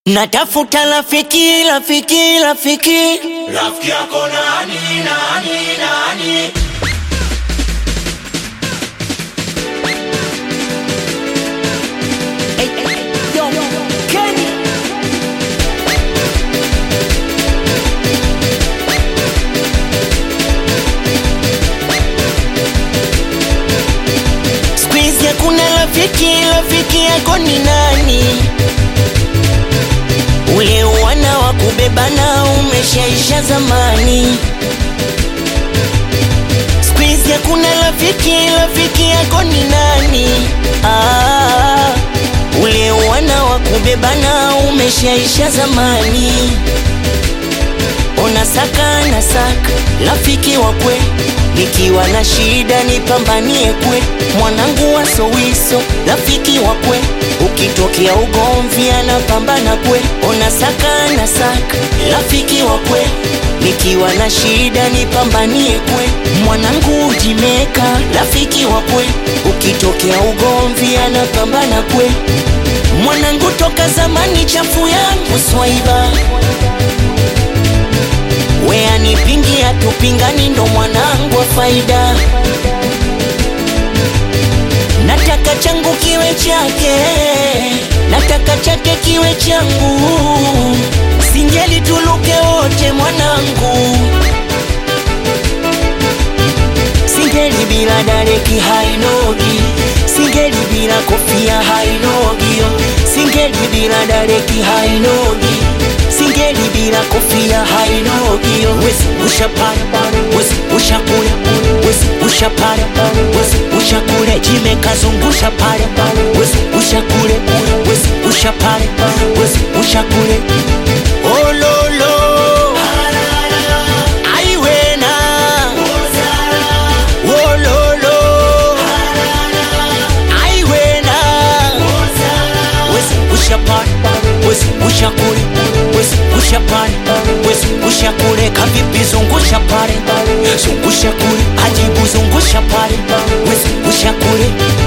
Natafuta rafiki, rafiki, rafiki. Rafiki yako nani, nani, nani? Yo, Kenny. Siku hizi hakuna rafiki, rafiki yako ni nani? Ule wana wa kubebana umeshaisha zamani. Siku hizi hakuna rafiki, rafiki yako ni nani? Ah, ule wana wa kubebana umeshaisha zamani. Ona saka na saka rafiki wa kwe, nikiwa na shida nipambanie kwe, mwanangu wa sowiso rafiki wa kwe, ukitokea ugomvi anapambana kwe. Ona saka na saka rafiki wa kwe, nikiwa na shida nipambanie kwe, mwanangu ujimeka rafiki wa kwe, ukitokea ugomvi anapambana kwe, mwanangu toka zamani chafu yangu swaiba we anipingia tupingani, ndo mwanangu wa faida. Nataka changu kiwe chake, nataka chake kiwe changu, singeli tuluke wote mwanangu, singeli bila dareki hainogi, singeli bila kofia hainogi, yo. singeli bila dareki hainogi singeli bila kofia hainogi yo. wezi ushapara wezi ushakule wezi ushapara wezi ushakule jime kazungusha pale wezi ushakule wezi ushapara wezi ushakule ololo aiwena ololo aiwena wezi ushapara wezi ushakule wezi ushapare wezi ushakule kavipi zungusha pale zungusha kule ajibu zungusha pale wezi ushakule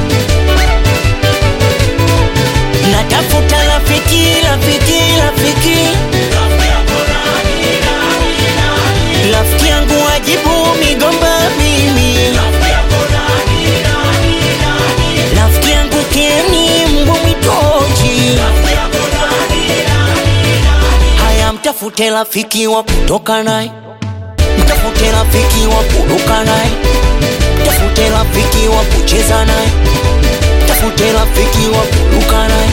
natafuta rafiki rafiki rafiki Rafiki yako nani, nani, nani? rafiki yangu ajibu migomba mimi Rafiki yako nani, nani, nani? rafiki yangu keni mbwa mwitoji Rafiki yako nani, nani, nani? haya mtafute rafiki wa kutoka naye mtafute rafiki wa kuruka naye mtafute rafiki wa kucheza naye mtafute rafiki wa kuruka naye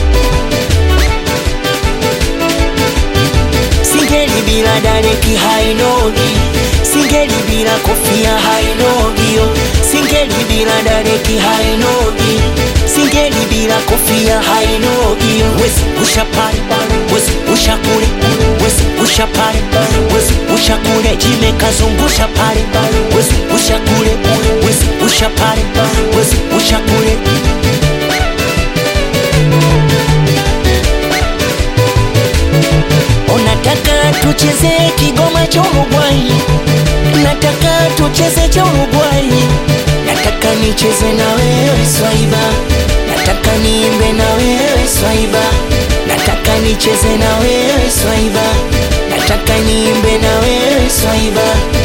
singeli bila dareki hainogi singeli bila kofia hainogi yo singeli bila dareki hainogi singeli bila kofia hainogi yo wezi ushapare wezi ushakule wezi ushapare wezi ushakule jime kazungusha pale wezi ushakule wezi ushapare wezi ushakule Unataka tucheze kigoma cha Uruguay, nataka tucheze cha Uruguay, nataka nicheze na wewe swaiba, nataka niimbe na wewe swaiba, nataka nicheze na wewe swaiba, nataka niimbe na wewe swaiba.